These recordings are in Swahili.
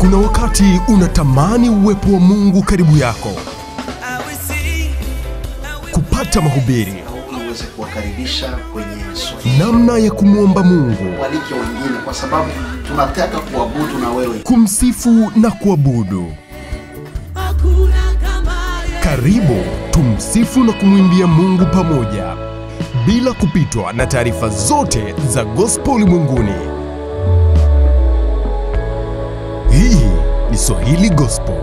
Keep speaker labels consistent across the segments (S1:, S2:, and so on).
S1: Kuna wakati unatamani uwepo wa Mungu karibu yako, kupata mahubiri,
S2: ili uweze kuwakaribisha kwenye swali
S1: namna ya kumwomba Mungu,
S2: walike wengine, kwa sababu tunataka kuabudu na wewe.
S1: kumsifu na kuabudu. Karibu tumsifu na kumwimbia Mungu pamoja, bila kupitwa na taarifa zote za gospel ulimwenguni. Hii ni Swahili Gospel.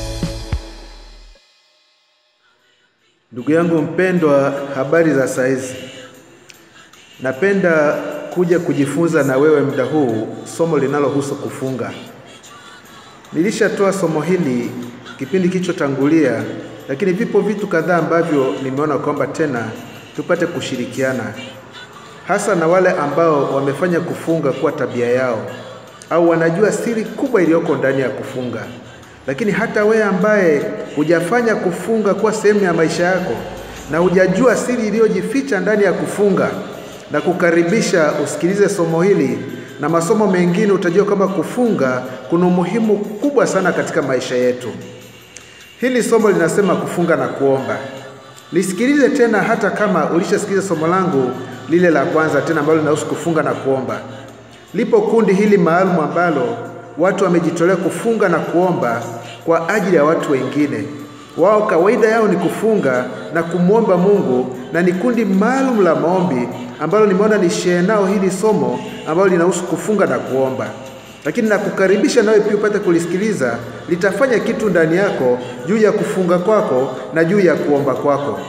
S3: Ndugu yangu mpendwa, habari za saizi. Napenda kuja kujifunza na wewe muda huu somo linalohusu kufunga. Nilishatoa somo hili kipindi kilichotangulia, lakini vipo vitu kadhaa ambavyo nimeona kwamba tena tupate kushirikiana, hasa na wale ambao wamefanya kufunga kuwa tabia yao au wanajua siri kubwa iliyoko ndani ya kufunga. Lakini hata wewe ambaye hujafanya kufunga kuwa sehemu ya maisha yako na hujajua siri iliyojificha ndani ya kufunga, na kukaribisha usikilize somo hili na masomo mengine, utajua kwamba kufunga kuna umuhimu kubwa sana katika maisha yetu. Hili somo linasema kufunga na kuomba. Lisikilize tena, hata kama ulishasikiliza somo langu lile la kwanza tena ambalo linahusu kufunga na kuomba. Lipo kundi hili maalum ambalo watu wamejitolea kufunga na kuomba kwa ajili ya watu wengine. Wao kawaida yao ni kufunga na kumwomba Mungu, na ni kundi maalum la maombi ambalo nimeona ni share nao hili somo ambalo linahusu kufunga na kuomba. Lakini nakukaribisha nawe pia upate kulisikiliza, litafanya kitu ndani yako juu ya kufunga kwako na juu ya kuomba kwako.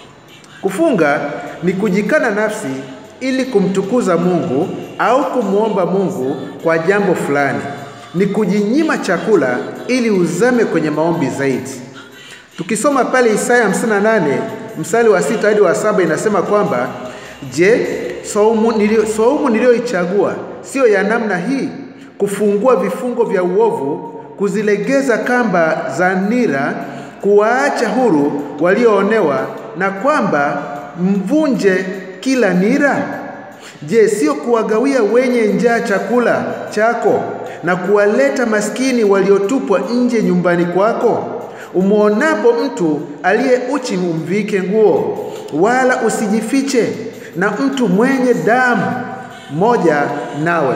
S3: Kufunga ni kujikana nafsi ili kumtukuza Mungu au kumwomba Mungu kwa jambo fulani. Ni kujinyima chakula ili uzame kwenye maombi zaidi. Tukisoma pale Isaya 58 mstari wa sita hadi wa saba inasema kwamba je, saumu nilio, saumu niliyoichagua siyo ya namna hii, kufungua vifungo vya uovu, kuzilegeza kamba za nira, kuwaacha huru walioonewa, na kwamba mvunje kila nira? Je, sio kuwagawia wenye njaa chakula chako na kuwaleta maskini waliotupwa nje nyumbani kwako? Umwonapo mtu aliye uchi umvike nguo, wala usijifiche na mtu mwenye damu moja nawe.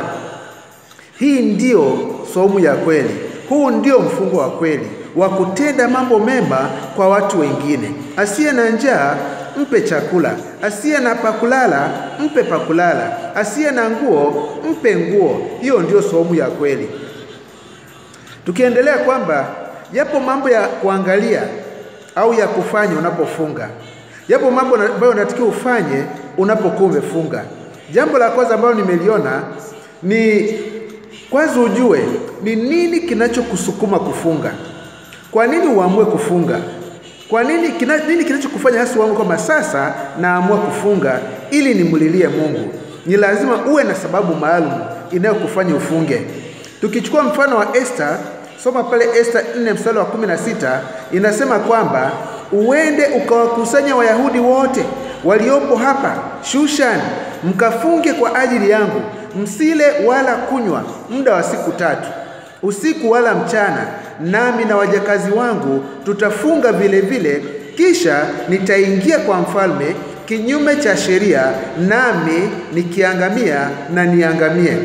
S3: Hii ndiyo saumu ya kweli. Huu ndio mfungo wa kweli wa kutenda mambo mema kwa watu wengine. Asiye na njaa mpe chakula, asiye na pakulala mpe pakulala, asiye na nguo mpe nguo. Hiyo ndiyo saumu ya kweli. Tukiendelea kwamba yapo mambo ya kuangalia au ya kufanya unapofunga. Yapo mambo ambayo unatakiwa ufanye unapokuwa umefunga. Jambo la kwanza ambalo nimeliona ni kwanza ujue ni nini kinachokusukuma kufunga. Kwa nini uamue kufunga? Kwa nini kina, nini kinachokufanya hasa uamue kwamba sasa naamua kufunga ili nimlilie Mungu? Ni lazima uwe na sababu maalum inayokufanya ufunge. Tukichukua mfano wa Esther, soma pale Esther 4 mstari wa 16 inasema kwamba uende ukawakusanya Wayahudi wote waliopo hapa Shushan, mkafunge kwa ajili yangu, msile wala kunywa muda wa siku tatu, usiku wala mchana, nami na wajakazi wangu tutafunga vile vile, kisha nitaingia kwa mfalme kinyume cha sheria, nami nikiangamia na niangamie.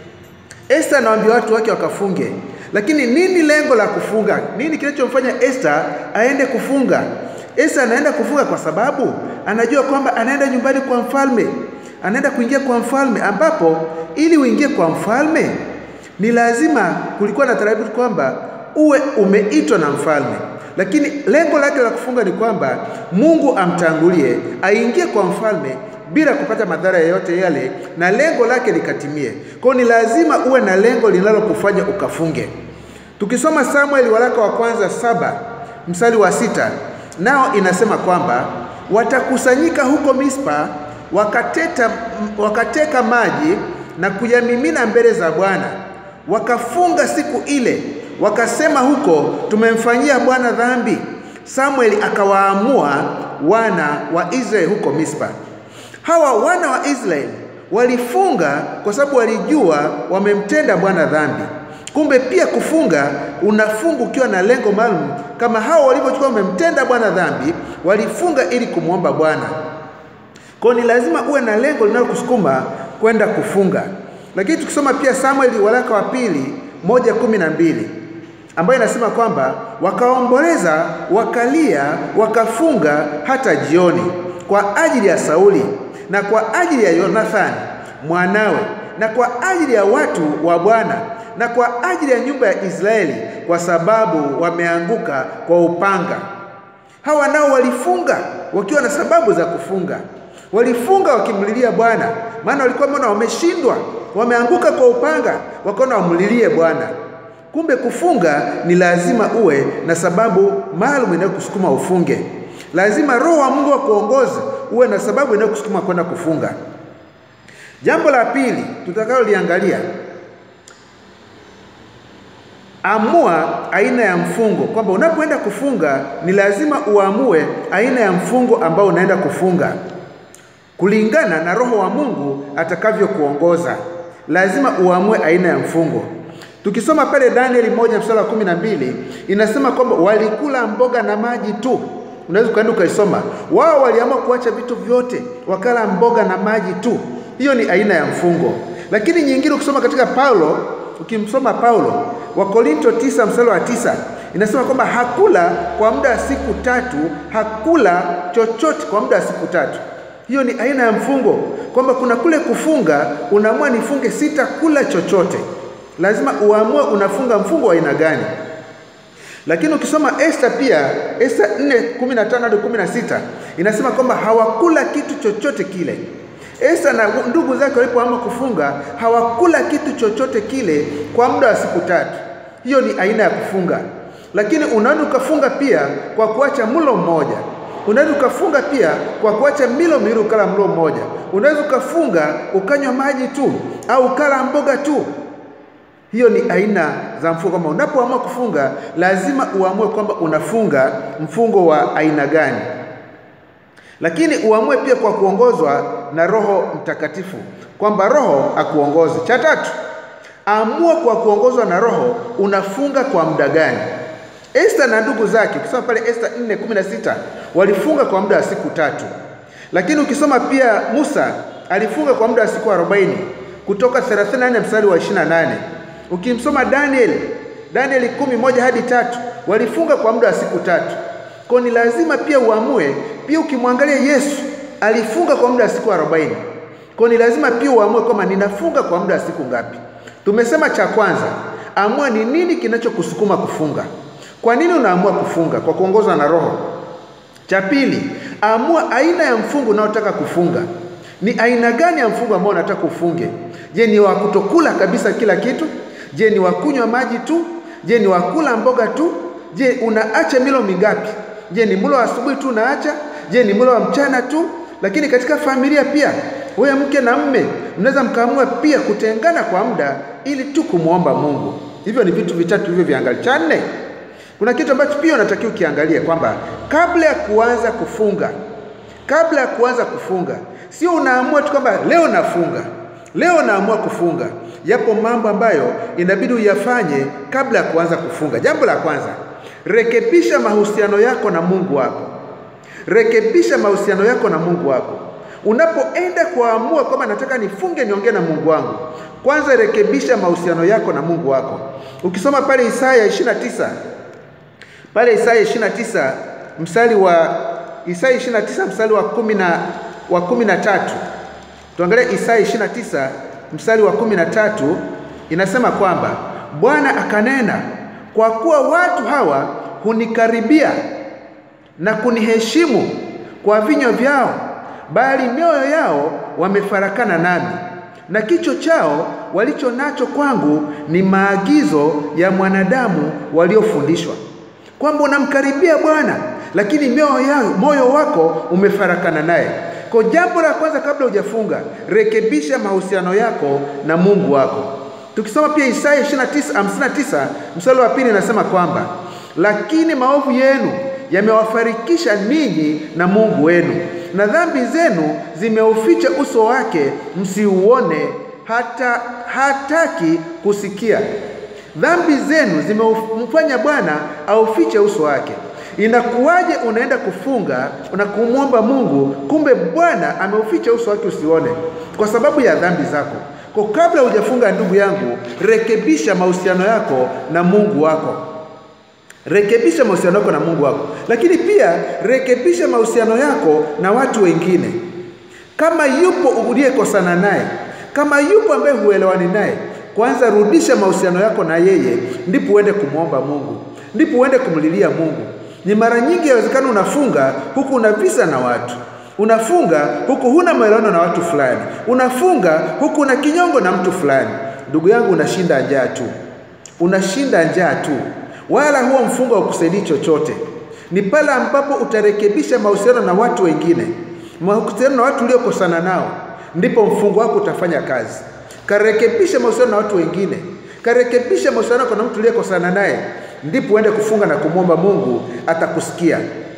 S3: Esther anawaambia watu wake wakafunge. Lakini nini lengo la kufunga? Nini kinachomfanya Esther aende kufunga? Esther anaenda kufunga kwa sababu anajua kwamba anaenda nyumbani kwa mfalme, anaenda kuingia kwa mfalme, ambapo ili uingie kwa mfalme ni lazima, kulikuwa na taratibu kwamba uwe umeitwa na mfalme. Lakini lengo lake la kufunga ni kwamba Mungu amtangulie, aingie kwa mfalme bila kupata madhara yoyote yale, na lengo lake likatimie. Kwa hiyo ni lazima uwe na lengo linalokufanya ukafunge. Tukisoma Samueli waraka wa kwanza saba mstari wa sita nao inasema kwamba watakusanyika huko Mispa wakateta, wakateka maji na kuyamimina mbele za Bwana, wakafunga siku ile, wakasema huko, tumemfanyia Bwana dhambi. Samueli akawaamua wana wa Israeli huko Mispa. Hawa wana wa Israeli walifunga kwa sababu walijua wamemtenda Bwana dhambi. Kumbe pia kufunga, unafunga ukiwa na lengo maalum, kama hao walivyochukua wamemtenda Bwana dhambi, walifunga ili kumwomba Bwana. Kwa hiyo ni lazima uwe na lengo linalokusukuma kwenda kufunga. Lakini tukisoma pia Samueli waraka wa pili moja kumi na mbili ambayo inasema kwamba wakaomboleza, wakalia, wakafunga hata jioni kwa ajili ya Sauli na kwa ajili ya Yonathani mwanawe na kwa ajili ya watu wa Bwana na kwa ajili ya nyumba ya Israeli, kwa sababu wameanguka kwa upanga. Hawa nao walifunga wakiwa na sababu za kufunga. Walifunga wakimlilia Bwana, maana walikuwa wameona wameshindwa, wameanguka kwa upanga, wakaona wamlilie Bwana. Kumbe kufunga ni lazima uwe na sababu maalum inayokusukuma ufunge. Lazima Roho wa Mungu akuongoze uwe na sababu inayokusukuma kwenda kufunga. Jambo la pili tutakaloliangalia, amua aina ya mfungo, kwamba unapoenda kufunga ni lazima uamue aina ya mfungo ambao unaenda kufunga kulingana na Roho wa Mungu atakavyokuongoza. Lazima uamue aina ya mfungo. Tukisoma pale Danieli moja mstari wa kumi na mbili inasema kwamba walikula mboga na maji tu. Unaweza ukaenda ukaisoma. Wao waliamua kuacha vitu vyote, wakala mboga na maji tu. Hiyo ni aina ya mfungo. Lakini nyingine ukisoma katika Paulo, ukimsoma Paulo wa Korinto tisa mstari wa tisa inasema kwamba hakula kwa muda wa siku tatu, hakula chochote kwa muda wa siku tatu. Hiyo ni aina ya mfungo, kwamba kuna kule kufunga, unaamua nifunge sitakula chochote. Lazima uamue unafunga mfungo wa aina gani. Lakini ukisoma Esta pia, Esta 4:15 hadi 16 inasema kwamba hawakula kitu chochote kile. Esta na ndugu zake walipoamua kufunga hawakula kitu chochote kile kwa muda wa siku tatu. Hiyo ni aina ya kufunga. Lakini unaweza ukafunga pia kwa kuacha mlo mmoja. Unaweza ukafunga pia kwa kuacha milo miwili ukala mlo mmoja. Unaweza ukafunga ukanywa maji tu au ukala mboga tu. Hiyo ni aina za mfungo. Kama unapoamua kufunga, lazima uamue kwamba unafunga mfungo wa aina gani, lakini uamue pia kwa kuongozwa na Roho Mtakatifu, kwamba Roho akuongoze. Cha tatu, amua kwa kuongozwa na Roho unafunga kwa muda gani. Esta na ndugu zake, ukisoma pale Esta 4:16 walifunga kwa muda wa siku tatu, lakini ukisoma pia Musa alifunga kwa muda wa siku 40 kutoka 34 mstari wa 28 Ukimsoma Daniel Danieli kumi moja hadi tatu walifunga kwa muda wa siku tatu. Kwa ni lazima pia uamue. Pia ukimwangalia Yesu alifunga kwa muda wa siku arobaini. Kwa ni lazima pia uamue kwamba ninafunga kwa muda wa siku ngapi. Tumesema cha kwanza, amua ni nini kinachokusukuma kufunga. Kwa nini unaamua kufunga? Kwa kuongozwa na Roho. Cha pili, amua aina ya mfungo unaotaka kufunga. Ni aina gani ya mfungo ambao unataka ufunge? Je, ni wa kutokula kabisa kila kitu? Je, ni wakunywa maji tu? Je, ni wakula mboga tu? Je, unaacha milo mingapi? Je, ni mlo wa asubuhi tu unaacha? Je, ni mlo wa mchana tu? Lakini katika familia pia, wewe mke na mme mnaweza mkaamua pia kutengana kwa muda ili tu kumwomba Mungu. Hivyo ni vitu vitatu hivyo viangalia. Cha nne, kuna kitu ambacho pia unatakiwa ukiangalie kwamba kabla ya kuanza kufunga, kabla ya kuanza kufunga, sio unaamua tu kwamba leo nafunga, leo naamua kufunga. Yapo mambo ambayo inabidi uyafanye kabla ya kuanza kufunga. Jambo la kwanza, rekebisha mahusiano yako na Mungu wako. Rekebisha mahusiano yako na Mungu wako. Unapoenda kuamua kwamba nataka nifunge niongee na Mungu wangu, kwanza rekebisha mahusiano yako na Mungu wako. Ukisoma pale Isaya 29 pale Isaya 29 mstari wa Isaya 29 mstari wa kumi na wa kumi na tatu tuangalie Isaya 29 mstari wa kumi na tatu inasema kwamba Bwana akanena, kwa kuwa watu hawa hunikaribia na kuniheshimu kwa vinywa vyao, bali mioyo yao wamefarakana nami, na kicho chao walicho nacho kwangu ni maagizo ya mwanadamu waliofundishwa. Kwamba unamkaribia Bwana lakini mioyo yao, moyo wako umefarakana naye. Kwa jambo la kwanza kabla hujafunga, rekebisha mahusiano yako na Mungu wako. Tukisoma pia Isaya 29:59 mstari wa pili inasema kwamba lakini maovu yenu yamewafarikisha ninyi na Mungu wenu, na dhambi zenu zimeuficha uso wake msiuone, hata hataki kusikia. Dhambi zenu zimemfanya Bwana aufiche uso wake. Inakuwaje unaenda kufunga na kumwomba Mungu, kumbe Bwana ameuficha uso wake usione kwa sababu ya dhambi zako? Kwa kabla hujafunga, ndugu yangu, rekebisha mahusiano yako na Mungu wako rekebisha mahusiano yako na Mungu wako, lakini pia rekebisha mahusiano yako na watu wengine. Kama yupo uliyekosana naye, kama yupo ambaye huelewani naye, kwanza rudisha mahusiano yako na yeye, ndipo uende kumwomba Mungu, ndipo uende kumlilia Mungu. Ni mara nyingi yawezekana unafunga huku una visa na watu, unafunga huku huna maelewano na watu fulani, unafunga huku una kinyongo na mtu fulani. Ndugu yangu, unashinda njaa tu, unashinda njaa tu wala huo mfungo haukusaidii chochote. Ni pale ambapo utarekebisha mahusiano na watu wengine, mahusiano na watu uliokosana nao, ndipo mfungo wako utafanya kazi. Karekebisha mahusiano na watu wengine, karekebisha mahusiano yako na mtu uliyekosana naye, ndipo uende kufunga na kumwomba Mungu, atakusikia.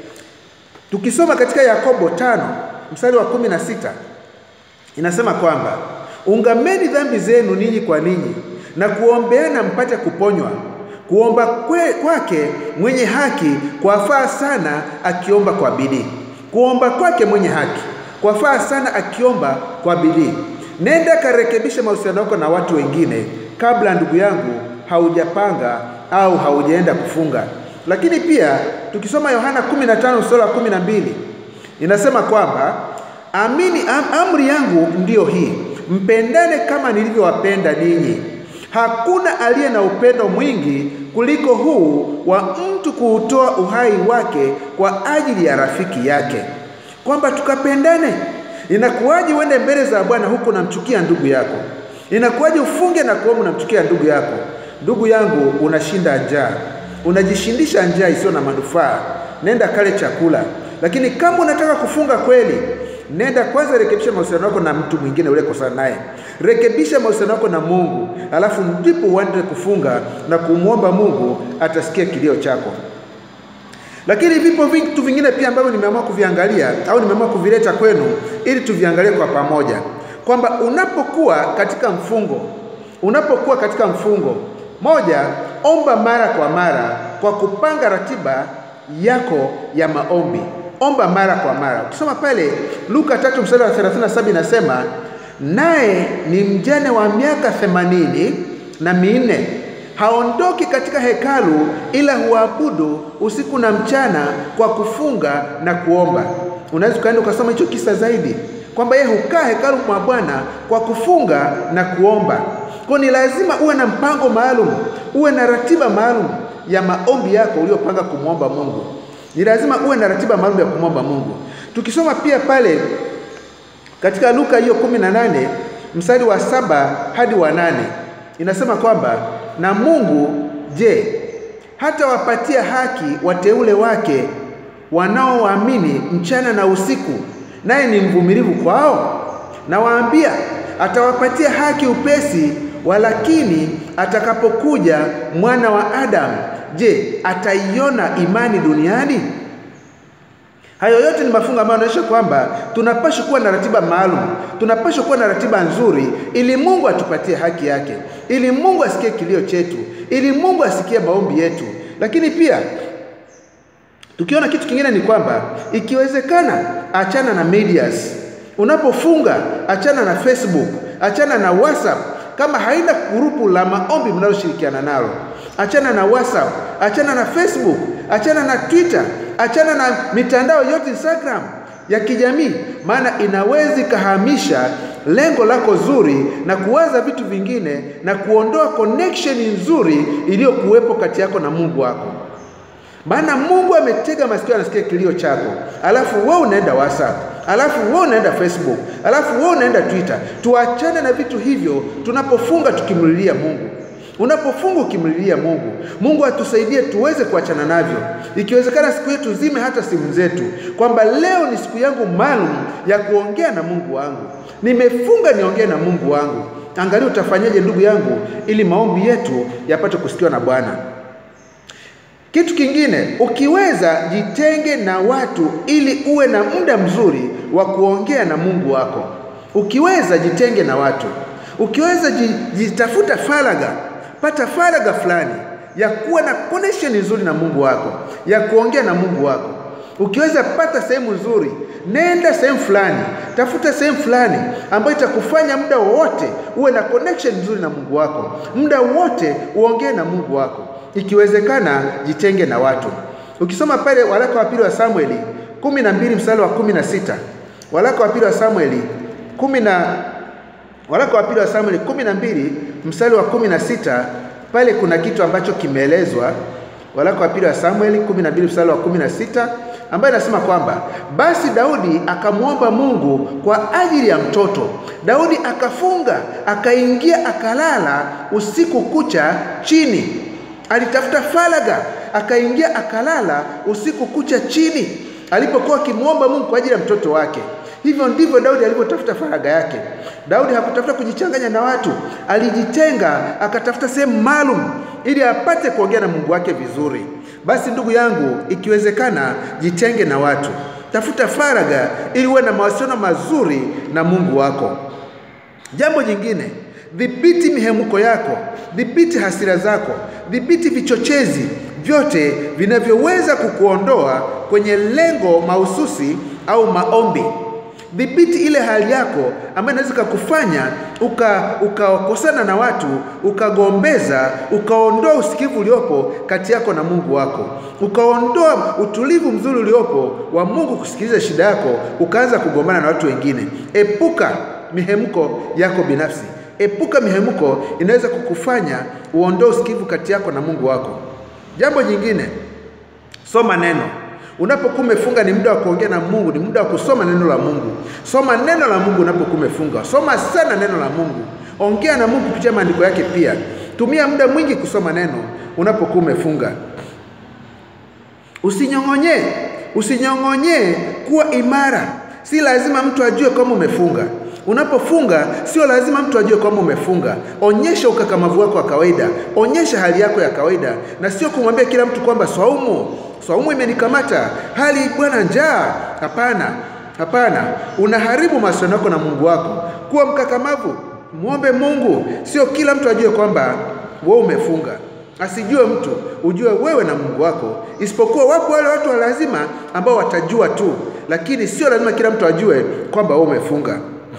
S3: Tukisoma katika Yakobo tano mstari wa kumi na sita inasema kwamba ungameni dhambi zenu ninyi kwa ninyi na kuombeana mpate kuponywa kuomba kwe, kwake mwenye haki kwafaa sana akiomba kwa bidii. Kuomba kwake mwenye haki kwafaa sana akiomba kwa bidii. Nenda karekebisha mahusiano yako na watu wengine kabla, ndugu yangu, haujapanga au haujaenda kufunga. Lakini pia tukisoma Yohana 15 mstari wa 12 inasema kwamba amini, am, amri yangu ndiyo hii, mpendane kama nilivyowapenda ninyi. Hakuna aliye na upendo mwingi kuliko huu wa mtu kuutoa uhai wake kwa ajili ya rafiki yake, kwamba tukapendane. Inakuwaje uende mbele za Bwana huku unamchukia ndugu yako? Inakuwaje ufunge na kuomba unamchukia ndugu yako? Ndugu yangu, unashinda njaa, unajishindisha njaa isiyo na manufaa. Nenda kale chakula. Lakini kama unataka kufunga kweli, nenda kwanza, rekebisha mahusiano yako na mtu mwingine uliyekosana naye, rekebisha mahusiano yako na Mungu, alafu ndipo uende kufunga na kumwomba Mungu, atasikia kilio chako. Lakini vipo vitu vingine pia ambavyo nimeamua kuviangalia au nimeamua kuvileta kwenu ili tuviangalie kwa pamoja, kwamba unapokuwa katika mfungo, unapokuwa katika mfungo, moja, omba mara kwa mara kwa kupanga ratiba yako ya maombi. Omba mara kwa mara. Ukisoma pale Luka tatu mstari wa 37 inasema, naye ni mjane wa miaka themanini na minne haondoki katika hekalu ila huabudu usiku na mchana kwa kufunga na kuomba. Unaweza ukaenda ukasoma hicho kisa zaidi, kwamba yeye hukaa hekalu mwa Bwana kwa kufunga na kuomba. Kwa ni lazima uwe na mpango maalum, uwe na ratiba maalum ya maombi yako uliyopanga kumwomba Mungu. Ni lazima uwe na ratiba maalum ya kumwomba Mungu. Tukisoma pia pale katika Luka hiyo kumi na nane mstari wa saba hadi wa nane inasema kwamba na Mungu je, hata wapatia haki wateule wake wanaoamini mchana na usiku, naye ni mvumilivu kwao? Nawaambia, atawapatia haki upesi. Walakini atakapokuja mwana wa Adamu, je, ataiona imani duniani? Hayo yote ni mafungo ambayo yanaonyesha kwamba tunapaswa kuwa na ratiba maalum, tunapaswa kuwa na ratiba nzuri, ili Mungu atupatie haki yake, ili Mungu asikie kilio chetu, ili Mungu asikie maombi yetu. Lakini pia tukiona kitu kingine ni kwamba ikiwezekana, achana na medias. Unapofunga achana na Facebook, achana na WhatsApp kama haina grupu la maombi mnaloshirikiana nalo, achana na WhatsApp, achana na Facebook, achana na Twitter, achana na mitandao yote Instagram ya kijamii, maana inaweza ikahamisha lengo lako zuri na kuwaza vitu vingine na kuondoa connection nzuri iliyokuwepo kati yako na Mungu wako. Maana Mungu ametega masikio, anasikia kilio chako, alafu wewe unaenda WhatsApp, alafu wewe unaenda Facebook, alafu wewe unaenda Twitter. Tuachane na vitu hivyo tunapofunga tukimlilia Mungu. Unapofunga ukimlilia Mungu, Mungu atusaidie tuweze kuachana navyo. Ikiwezekana siku hiyo tuzime hata simu zetu, kwamba leo ni siku yangu maalum ya kuongea na Mungu wangu. Nimefunga niongee na Mungu wangu. Angalia utafanyaje ndugu yangu, ili maombi yetu yapate kusikiwa na Bwana. Kitu kingine, ukiweza jitenge na watu ili uwe na muda mzuri wa kuongea na Mungu wako. Ukiweza jitenge na watu, ukiweza jitafuta faragha pata faragha fulani ya kuwa na connection nzuri na Mungu wako, ya kuongea na Mungu wako. Ukiweza pata sehemu nzuri, nenda sehemu fulani, tafuta sehemu fulani ambayo itakufanya muda wowote uwe na connection nzuri na Mungu wako, muda wote uongee na Mungu wako. Ikiwezekana, jitenge na watu. Ukisoma pale waraka wa pili wa Samueli kumi na mbili mstari wa kumi na sita waraka wa pili wa Samueli kumi na waraka wa pili wa Samueli kumi na mbili mstari wa kumi na sita pale kuna kitu ambacho kimeelezwa. Waraka wa pili wa Samueli kumi na mbili mstari wa kumi na sita ambaye anasema kwamba basi Daudi akamwomba Mungu kwa ajili ya mtoto. Daudi akafunga, akaingia, akalala usiku kucha chini. Alitafuta faragha, akaingia, akalala usiku kucha chini, alipokuwa akimwomba Mungu kwa ajili ya mtoto wake. Hivyo ndivyo Daudi alivyotafuta faragha yake. Daudi hakutafuta kujichanganya na watu, alijitenga, akatafuta sehemu maalum ili apate kuongea na Mungu wake vizuri. Basi ndugu yangu, ikiwezekana, jitenge na watu, tafuta faragha ili uwe na mawasiliano mazuri na Mungu wako. Jambo jingine, dhibiti mihemko yako, dhibiti hasira zako, dhibiti vichochezi vyote vinavyoweza kukuondoa kwenye lengo mahususi au maombi. Dhibiti ile hali yako ambayo inaweza kukufanya ukakosana uka na watu, ukagombeza, ukaondoa usikivu uliopo kati yako na Mungu wako, ukaondoa utulivu mzuri uliopo wa Mungu kusikiliza shida yako, ukaanza kugombana na watu wengine. Epuka mihemko yako binafsi, epuka mihemko inaweza kukufanya uondoe usikivu kati yako na Mungu wako. Jambo jingine, soma neno. Unapokuwa umefunga ni muda wa kuongea na Mungu, ni muda wa kusoma neno la Mungu. Soma neno la Mungu unapokuwa umefunga, soma sana neno la Mungu, ongea na Mungu kupitia maandiko yake. Pia tumia muda mwingi kusoma neno unapokuwa umefunga. Usinyong'onyee, usinyong'onyee, kuwa imara. Si lazima mtu ajue kama umefunga. Unapofunga sio lazima mtu ajue kwamba umefunga. Onyesha ukakamavu wako wa kawaida, onyesha hali yako ya kawaida, na sio kumwambia kila mtu kwamba swaumu swaumu imenikamata, hali bwana njaa. Hapana, hapana, unaharibu mahusiano yako na Mungu wako. Kuwa mkakamavu, muombe Mungu. Sio kila mtu ajue kwamba wewe umefunga, asijue mtu, ujue wewe na Mungu wako, isipokuwa wapo wale watu wa lazima ambao watajua tu, lakini sio lazima kila mtu ajue kwamba wewe umefunga.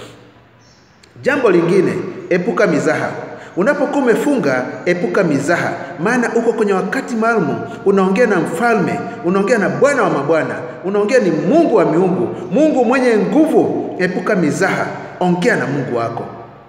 S3: Jambo lingine, epuka mizaha. Unapokuwa umefunga, epuka mizaha, maana uko kwenye wakati maalum. Unaongea na mfalme, unaongea na Bwana wa mabwana, unaongea ni Mungu wa miungu, Mungu mwenye nguvu. Epuka mizaha, ongea na Mungu wako,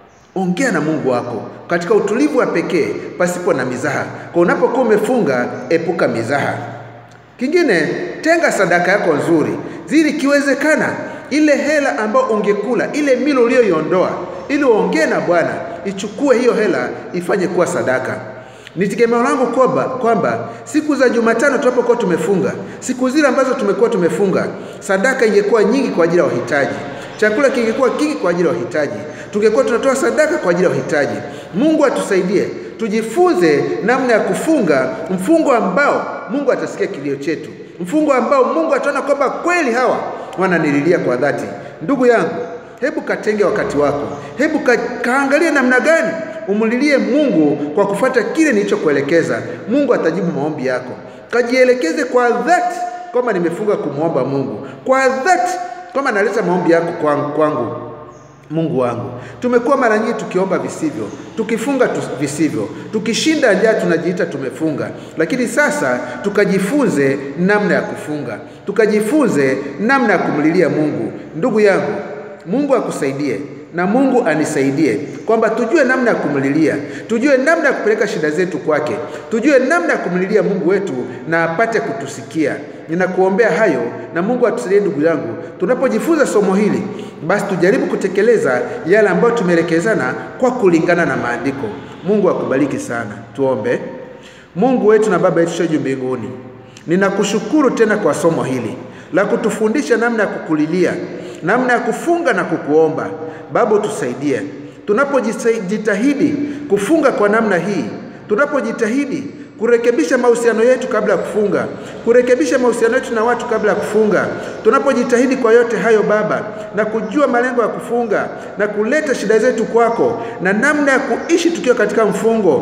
S3: ongea na Mungu wako katika utulivu wa pekee, pasipo na mizaha. Kwa unapokuwa umefunga, epuka mizaha. Kingine, tenga sadaka yako nzuri, zili ikiwezekana ile hela ambayo ungekula ile milo uliyoiondoa ili uongee na Bwana, ichukue hiyo hela ifanye kuwa sadaka. Ni tegemeo langu kwamba kwamba siku za Jumatano tunapokuwa tumefunga, siku zile ambazo tumekuwa tumefunga, sadaka ingekuwa nyingi kwa ajili ya wahitaji, chakula kingekuwa kingi kwa ajili ya wahitaji, tungekuwa tunatoa sadaka kwa ajili ya wahitaji. Mungu atusaidie tujifunze namna ya kufunga mfungo ambao Mungu atasikia kilio chetu, mfungo ambao Mungu ataona kwamba kweli hawa wananililia kwa dhati. Ndugu yangu, hebu katenge wakati wako, hebu ka, kaangalie namna gani umlilie Mungu kwa kufuata kile nilichokuelekeza. Mungu atajibu maombi yako. Kajielekeze kwa dhati kwamba nimefunga kumwomba Mungu kwa dhati, kwamba naleta maombi yako kwangu, kwangu Mungu wangu. Tumekuwa mara nyingi tukiomba visivyo, tukifunga tu visivyo, tukishinda njaa tunajiita tumefunga, lakini sasa tukajifunze namna ya kufunga, tukajifunze namna ya kumlilia Mungu. Ndugu yangu, Mungu akusaidie na Mungu anisaidie kwamba tujue namna ya kumlilia, tujue namna ya kupeleka shida zetu kwake, tujue namna ya kumlilia Mungu wetu na apate kutusikia. Ninakuombea hayo na Mungu atusaidie ndugu yangu. Tunapojifunza somo hili, basi tujaribu kutekeleza yale ambayo tumeelekezana kwa kulingana na maandiko. Mungu akubariki sana. Tuombe. Mungu wetu na Baba yetu juu mbinguni, ninakushukuru tena kwa somo hili la kutufundisha namna ya kukulilia, namna ya kufunga na kukuomba. Baba, utusaidie tunapojitahidi kufunga kwa namna hii, tunapojitahidi kurekebisha mahusiano yetu kabla ya kufunga, kurekebisha mahusiano yetu na watu kabla ya kufunga, tunapojitahidi kwa yote hayo Baba, na kujua malengo ya kufunga na kuleta shida zetu kwako na namna ya kuishi tukiwa katika mfungo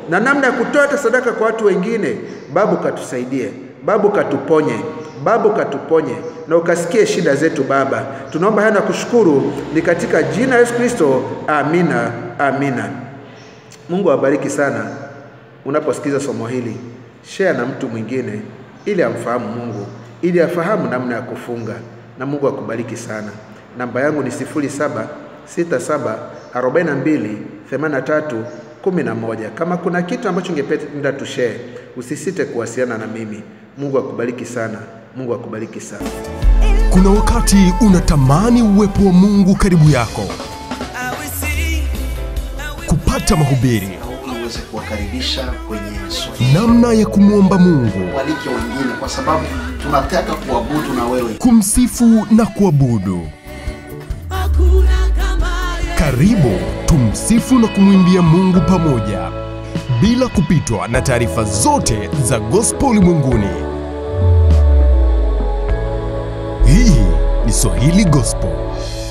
S3: na namna ya kutoa hata sadaka kwa watu wengine. Babu, katusaidie. Babu, katuponye. Babu, katuponye na ukasikie shida zetu Baba. Tunaomba haya na kushukuru, ni katika jina la Yesu Kristo, amina, amina. Mungu awabariki sana. Unaposikiza somo hili, share na mtu mwingine ili amfahamu Mungu, ili afahamu namna ya kufunga, na Mungu akubariki sana. Namba yangu ni 0767 42 83 11. Kama kuna kitu ambacho ungependa tushare, usisite kuwasiliana na mimi. Mungu akubariki sana. Mungu akubariki sana.
S1: Kuna wakati unatamani uwepo wa Mungu karibu yako, kupata mahubiri,
S2: ili uweze kuwakaribisha kwenye somo.
S1: namna ya kumwomba Mungu,
S2: Walike wengine, kwa sababu tunataka kuabudu na wewe.
S1: kumsifu na kuabudu. Karibu tumsifu na kumwimbia Mungu pamoja, bila kupitwa na taarifa zote za gospel ulimwenguni. Hii ni Swahili Gospel.